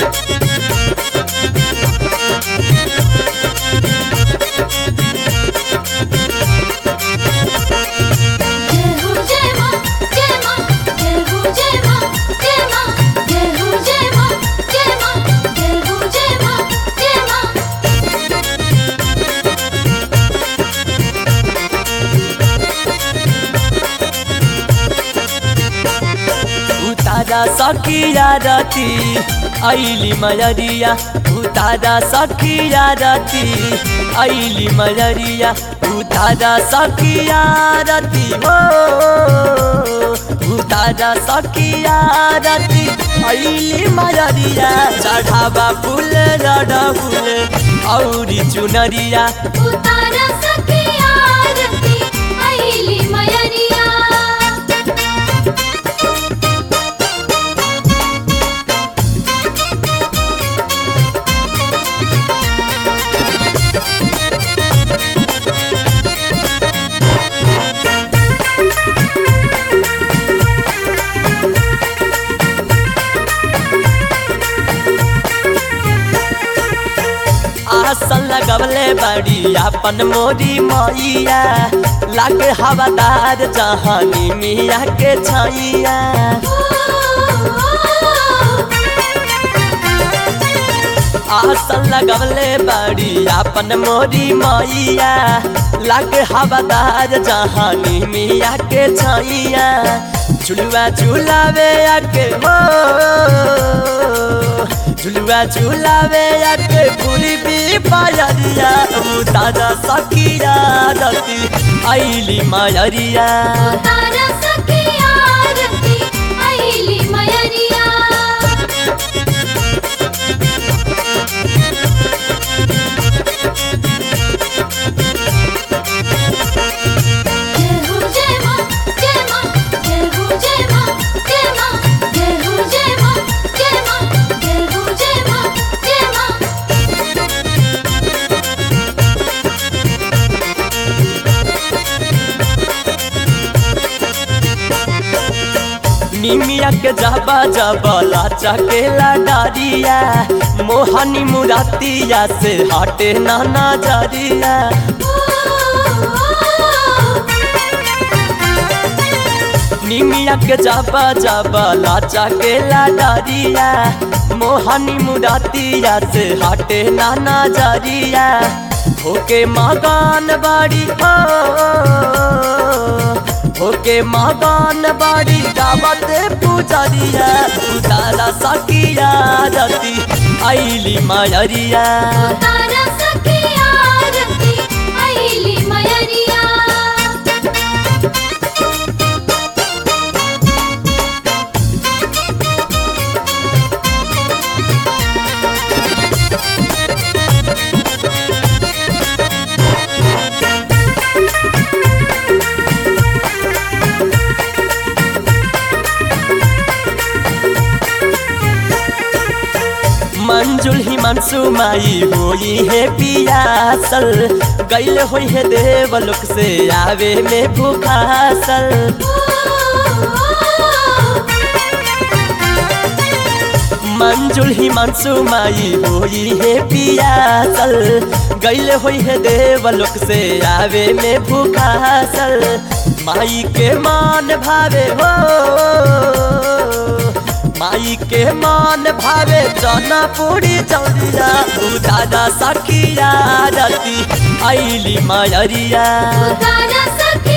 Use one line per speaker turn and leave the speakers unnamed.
जय हो जय मां जय मां जय हो जय मां जय मां जय हो जय मां जय मां जय हो जय मां जय मां
उतारा सकिया रती ऐली मयरिया उतारा सकिया रती ऐली मयरिया उतारा सकिया रती हो उतारा सकिया रती ऐली मयरिया चढ़ावा फूल रड फूल औरी चुनरिया
उतारा सखिया रती आईली मयरिया
आसन लगवले बड़ी अपन मोरी मैया लागे हवादार जहानी मिया के छैया आसन लगवले बड़ी अपन मोरी मैया लागे हवादार जहानी मिया के छैया झुलुआ झुलावे आके हो झुलुआ झुलावे आके पूरी भी पायरिया दादा सकिया रती ऐली मायरिया
उतारा सखिया रती आईली मयरिया जय हो जय मां जय मां जय हो जय मां जय मां जय हो जय मां जय मां जय हो जय मां जय मां
निमिया के जबा जबला चकेला डारिया मोहनी मुरातिया से हटे नाना जरिया निमिया के जबा जबला चकेला डारिया मोहनी मुरातिया से हटे नाना जरिया होके मगान बाड़ी हो होके मगान बाड़ी गावत पुजरिया उतारा सकिया रती ऐली मायरिया
उतारा सखिया रती आईली मयरिया
मंजुल ही मनसू माई होई है पियासल गैल होई है देवलोक से आवे में भूखासल मंजुल ही मनसू माई होई है पियासल गैल होई है देवलोक से आवे में भूखासल माई के मान भावे हो माई के मान भावे चना पूरी चौरिया दादा सखिया रती ऐली मायरिया
उतारा सखिया